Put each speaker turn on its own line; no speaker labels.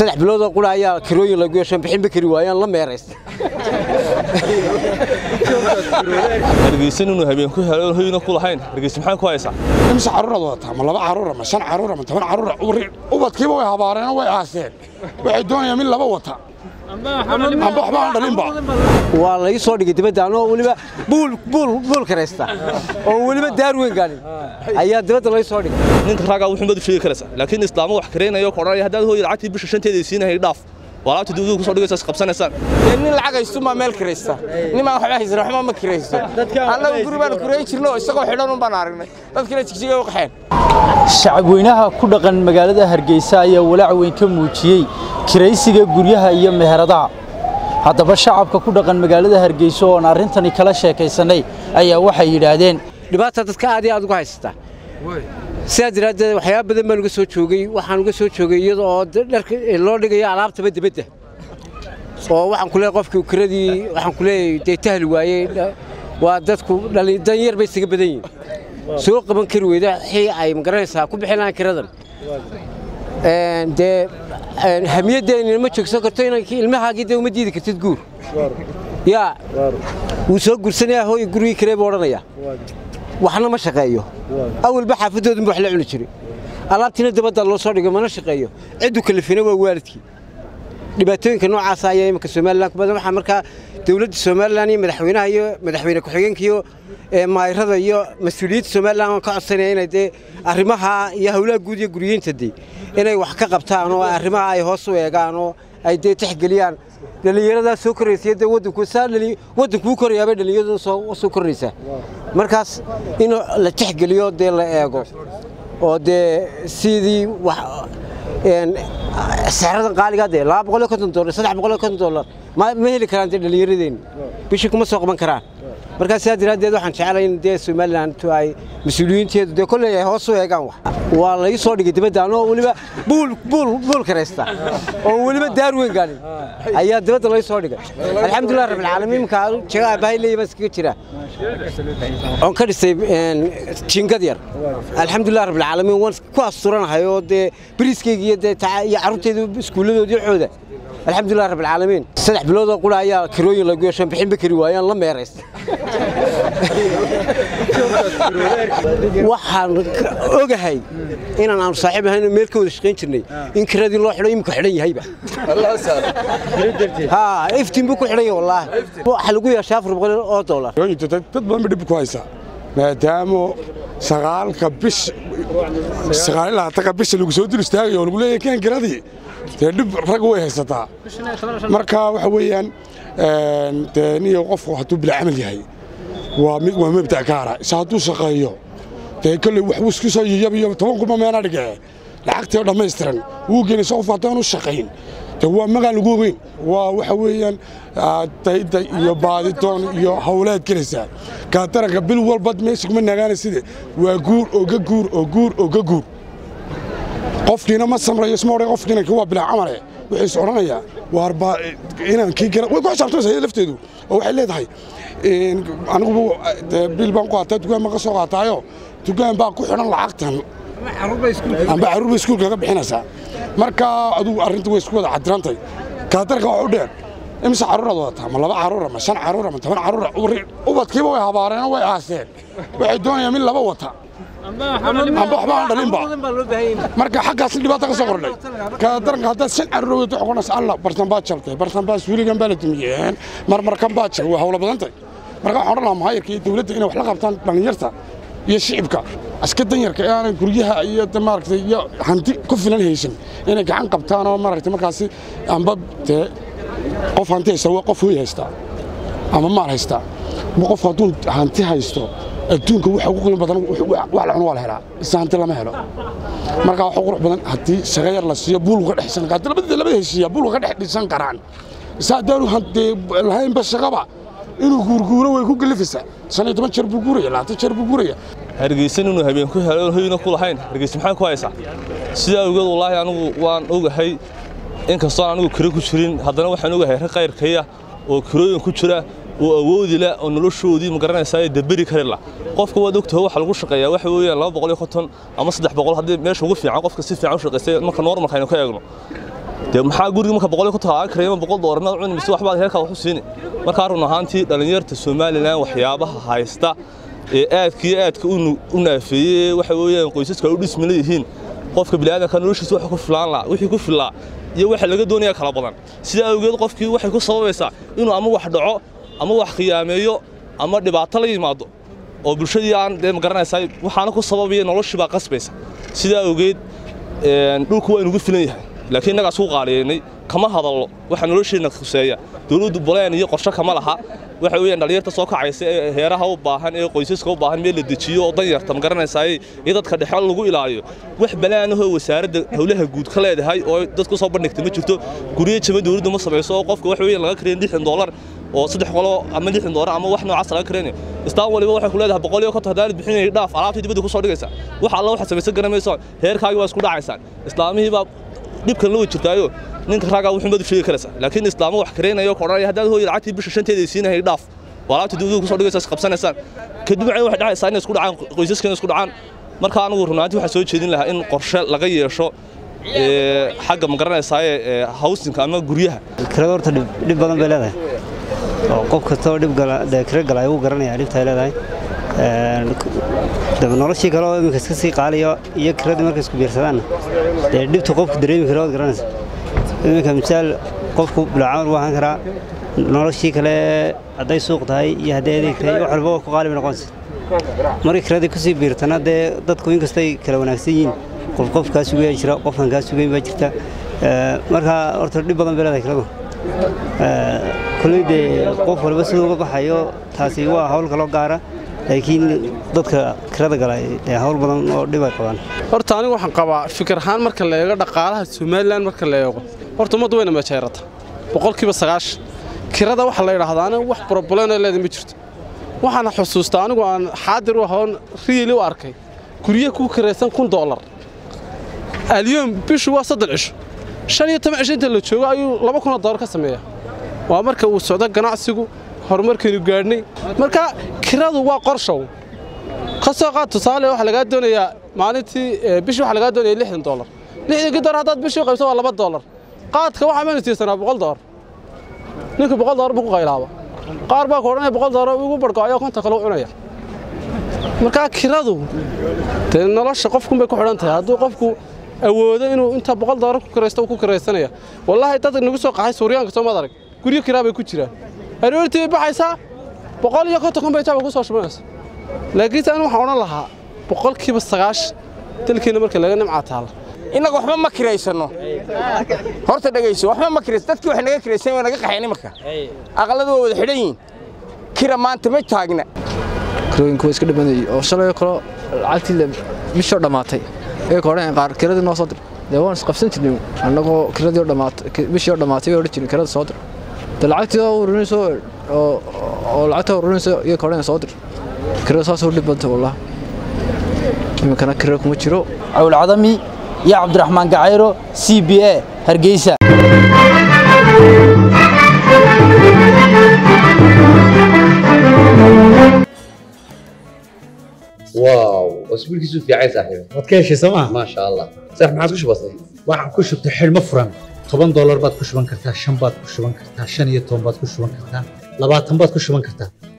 saddex biloodoo qura ayaa kirooyin lagu yeeshan bixinba kari waayaan la meeraysta
hargeysa inuu habeen ku helo hoyna ku lahayn hargeysa maxaa ku haysaa
imse carruuraad wadataa ma laba carruura ma shan carruura ma toban carruura ubadkiiba way habaareenoo way aaseen waxay doonayaan mid laba wata amba waxba aan dhalinba
waa la ii soo dhigay dibadda anoo weliba buul buul buul karaysta oo weliba daar weyn gaadhin ayaa dibadda la ii soo dhigay
ninka raagaa wuxuu madu sheegi karaysaa laakiin islaamo wax kareenayo ku odhanaya haddaad hooyada lacagtii bisha shanteeda siinahay dhaaf waa laabta dawladu ku soo dhigaysaa is qabsanaysaan
nin lacag haystumaa meel kiraysta nimaan waxba haysan waxba ma kiraysto annagu guri baan kurayn jirno isagoo xidhan un baan aragnay dadkina jigjigay u qaxeen
shacabweynaha ku dhaqan magaalada hargeysa ayaa walaac weyn ka muujiyey kiraysiga guryaha iyo meheradaha haddaba shacabka ku dhaqan magaalada hargeysa oo aan arrintani kala sheekaysanay ayaa waxay yidhaahdeen
dhibaata dadka aad iyo aad uga haysataa sidaa daraaddeed waxyaaba badan baan uga soo joogay waxaan uga soo joogay iyada oo dharka loo dhigayo alaabtaba dibadda oo waxaan ku leeyahay qofkii kiradii waxaan ku leeyahay dee tahli waayey waa dadku dan yar bay isaga badan yihiin soo qaban kari weyda wixii ay magaranaysaa ku bixin lahaan kiradan dee hamiyaddeennina ma joogsan karto inankii ilmahaagii dee uma diidi kartid guur yaa wuu soo gursanayaa hooy gurigii kiree buu odhanayaa waxna ma shaqeeyo awalba xaafadoodunba wax la cuni jiray alaabtiina dabadda loo soo dhigo mana shaqeeyo ciddu kalifina waa waalidkii dhibaatooyinka noocaasa ayaa iminka somalilan ku badan waxaa markaa dowladda somalilan iyo madaxweynaha iyo madaxweyne ku-xigeenka iyo maayrada iyo mas-uuliyiinta somalilan aan ka codsanaya inay dee arrimaha iyo howlaha guud iyo guryihiinta dee inay wax ka qabtaan oo arrimaha ay hoos u eegaan oo ay dee tixgeliyaan dhallinyaradaa soo koraysa dee waddanku saa waddankuu korayaabay dhallinyaraduna soo koraysaa markaas in la tixgeliyo dee la eego oo dee sidii wax sixradan qaaligaa dee laba boqol iyo konton dollar saddex boqol iyo konton dollar ma heli karaan dee dhallinyaradeenni bishii kuma soo qaban karaan markaa sidaa daraaddeed waxaan jeclay in dee somalilan ay mas-uuliyiinteedu dee kolley ay hoos u eegaan wax waa la ii soo dhigay dibadda anoo weliba buul buul buul karaysta oo weliba daar weyn gaadhin ayaa dibadda la ii soo dhigay alxamdulilah rabbilcaalamiin imika jaga aabbahay leeyahay baan iskaga jiraa oon ka dhisay jingad yar alxamdulilah rabbilcaalamiin waan ku asturanahay oo dee bariiskayga iyo dee iyo carruurtayda iskuulladoodii cooda alxamdulilah rabbilcaalamiin saddex biloodoo qura ayaa kirooyin lagu yeeshan bixinba kari waayaan la meeraysta waxaan ogahay inaan aanu saaxiib ahayn meel ka wada shaqayn jirnay in kiradii loo xidho imika xidhan yahayba iftiin buu ku xidhan yahay wallaahi waxaa lagu yeeshaa afar boqol oo dollar
dad badan ba dhib ku haysaa maadaama sagaalka bish sagaal ilaa tanka bisha lagu soo dul istaagayo oo lagu leeyahay kan kiradii dee dhib rag way haysataa marka waxa weeyaan dee niyo qofku hadduu bila camal yahay waa mid waa mabda' gaara isa hadduu shaqeeyo dee kolley waxbuu isku soo yiyabiyo toban kuma meena dhige lacagtii oo dhammaystiran wuu geenaysa qof haddaan u shaqayn dee waa magaan lagu ogeyn waa waxa weeyaan dayday iyo baadidoon iyo hawleed gelaysaa kaataranka bil walbad meesha kuma nagaana side waa guur oga guur oo guur oga guur qofkiina ma samrayo isma odhan qofkiina waa bilaa camale wuxuu is odhanayaa waarba inaan kii gara way ku xisaabtamaysa lafteedu oo waxay leedahay anigu bil baan ku qaataa dukaan baan ka soo qaataayo dukaan baa ku xidhan lacagtan amba carruurba iskuulka ka bixinaysaa marka adugu arrinta way isku wada cadirantay kaatarka wax u dheer imse carruuraad wadataa ma laba carruura ma shan carruura ma toban carruura ubadkiiba way habaareenoo way aaseen waxay doonayaan mid laba wata amba waxba aan dhalinba marka xaggaas dhibaata ka soo kordhay kadaranka haddaad shan carruur wadato xoqonas alla bartan baa jabtay bartan baa suuligan baa la dumiyeen marmarkan baa jabay waa hawla badantay marka waxaan odhan lahaa mahayarka iyo dawladda inay wax la qabtaan dhallinyarta iyo shicibka aska danyarka ee aanay guryaha iyo maaragtay iyo hanti ku filan haysan inay gacan qabtaan oo maaragtay markaasi amba dee qof hanti haysta waa qof hooy haystaa ama maal haystaa qof hadduu hanti haysto adduunka waxa ugu qiimo badan wax la cuno waa la helaa isa hanti lama helo marka waxa qurux badan haddii shaqa yar la siiyo buul uga dhexsan karaa labada labada heshiiya buul uga dhex dhisan karaan isa haddaanu hantee lahaynba shaqaba inuu guurguuro way ku gelifaysaa shan iyo toban jeer buu guuraya labaatan jeer buu guuraya
hargeysa inuu habeen ku helo hoyna ku lahayn hargeysa maxaa ku haysaa sidaa awgeed wallaahi anigu waan ogahay inkastoo anigu kiro ku jirin haddana waxaan ogahay rag qayrkaya oo kirooyin ku jira oo awoodi leh oo noloshoodii ma garanaysaa daberi kari lah qofka waad ogtahay waxa lagu shaqeeyaa waxa weeyaan laba boqol iyo konton ama saddex boqol haddii meesha ugu fiican qofka si fiican u shaqaystay marka normalka aynu ka eegno dee maxaa guriga marka boqol ku tagaa kareema boqol doolarna cuni mise waxbaad heerkaa wax u siini markaa run ahaantii dhallinyarta somalilan waxyaabaha haysta ee aadka iyo aadka u naafeeyey waxa weeyaan qoysaska ay u dhismi leeyihiin qofka bini'aadanka noloshiisa waxa ku filaan laa wixii ku filaa iyo waxa laga doonaya kala badan sidaa awgeed qofkii waxay ku sababaysaa inuu ama wax dhaco ama wax khiyaameeyo ama dhibaato la yimaado oo bulshadii aan dee magaranaysaa waxaana ku sababaya noloshii baa qasbaysa sidaa awgeed dhulku waa inugu filan yahay laakiin innagaa suu qaaliyaynay kama hadallo waxa nolosheenna khuseeya dowladdu boleen iyo qorshe kama laha waxa weeyaan dhallinyarta soo kacaysa ee heeraha u baahan ee qoysaska u baahan meel la dejiyo oo danyarta magaranaysaa iyo dadka dhexe lagu ilaaliyo wax balaanahoo wasaaradda howlaha guud ka leedahay oo dadku soo bandhigta ma jirto guryo jama dowladdu ma samayso oo qofka waxa weeyaan laga karayn lixdan doolar oo saddex qolo ama lixdan doolar ama wax noocaas laga karaynayo istaan waliba waxay ku leedahay boqol iyo konton haddaanad bixinayay dhaaf alaabtii dibadda ku soo dhigaysa wax alla waxaad samaysan garamayso heerkaagii waa isku dhacaysaan islaamihii baa dhibkan la jirtaayo ninka raagaa wuxuu madu sheegi karaysa laakiin islaamo wax kareynayo koranaya haddaad hooyi lacagtii bisha shanteeda ay siinahay dhaaf waa alaabtii dibadda ku soo dhigaysa is qabsanaysaan kadib waxay waxay dhacaysaa inay isku dhacaan qoysaskana isku dhacaan marka anigu runaantii waxaa soo jeedin lahaa in qorshe laga yeesho xagga ma garanaysaa hawsinka ama guryaha
kirada horta dhib badan bay leedahay oo qof kastoo dhib gala dee kira gala ayuu garanaya dhibta ay leedahay daba noloshii kale oo iminka iska sii qaaliyo iyo kiradii markay isku biirsadaanna dee dhibta qofku dareemi kara waad garanaysa iminka misaal qofku bilaacamal buu ahaan karaa noloshii kale hadday suuq tahay iyo hadday adeeg tahay wax walba waa ku qaali bay noqonaysa markay kiradii kusii biirtana dee dadku inkastay kala wanaagsan yihiin qof qof kaa sugaya jira qofkan kaa sugayn baa jirta marka horta dhib badan bay leedahay kiradu kulley dee qof walba siduu uga baxayo taasi waa hawl kaloo gaara laakiin dadka kirada gala dee hawl badan oo dhib ay qabaan
horta anigu waxaan qabaa fikir ahaan marka la eego dhaqaalaha somalilan marka la eego horta ummaddu wayna meejeerata boqolkiiba sagaashan kirada waxa la yidhaahdaa anigu wax brobleno leeda ma jirto waxaana xusuustaa anigu aan xaadir u ahoon riili u arkay gurye ku kiraysan kun doolar alyoom bishu waa soddon cisho shan iyo toban cisho inta la joogo ayuu laba kunoo doolar ka sameeyaa waa marka uu socdo ganacsigu horumarkaynu gaadhnay marka kiradu waa qorshow ka soo qaad tusaale waxaa lagaa doonayaa maalintii bishii waxaa lagaa doonaya lixdan doolar lixdankii doolar haddaad bishii qaybso waa laba doolar qaadka waxaa maynu siisanaa boqol doolar ninka boqol doolar buu ku qaylaaba qaar baa ku odhanaya boqol doolar igu barhgo ayaa konta kale u cunaya markaa kiradu dee nolosha qofkunbay ku xidhan tahay hadduu qofku awoodo inuu inta boqol doolar ku kiraysto uu ku kiraysanaya wallaahi dad nagu soo qaxay suuryaanka soo maad arag guryo kiraa bay ku jiraan aroortii bay baxaysaa boqol iyo konton kun bay jaaba ku soo shubanaysa laakiinse anu waxaan odhan lahaa boqolkiiba sagaash dalkeenna marka laga nimcaa taala
innaga waxba ma kiraysanno horta dhegayso waxba ma kiraysan dadkii wax naga kiraysan waa naga qaxeen imarka aqalladu waa wada xidhan yihiin kira maanta ma taagna
kirooyinku waa iska dhibanayay oo shalay kalo lacagtii bishoo dhammaatay ee ka odhan qaar kiradii noo soo dir dee waan isqabsan jirnay annagoo kiradii oo dhammaatay bishii oo dhammaatay bay odhan jirnay kirada soo dir dee lacagtii oo ururinayso oo oo lacagta ururinayso iyo ka odhan soo dir kirada saas u dhib badantay wallahi iminkana kira kuma jiro
cawl cadami iyo cabdiraxmaan gacayro c b a hargeysa
واو اسبوعك في عايز صاحبي
waad ka heshay sooma
ما شاء الله صح ما عاد كش بسيط
waxaan ku shubtay xidhmo furan toban doolar baad ku shuban kartaa shan baad ku shuban kartaa shan iyo toban baad ku shuban kartaa labaatan baad ku shuban kartaa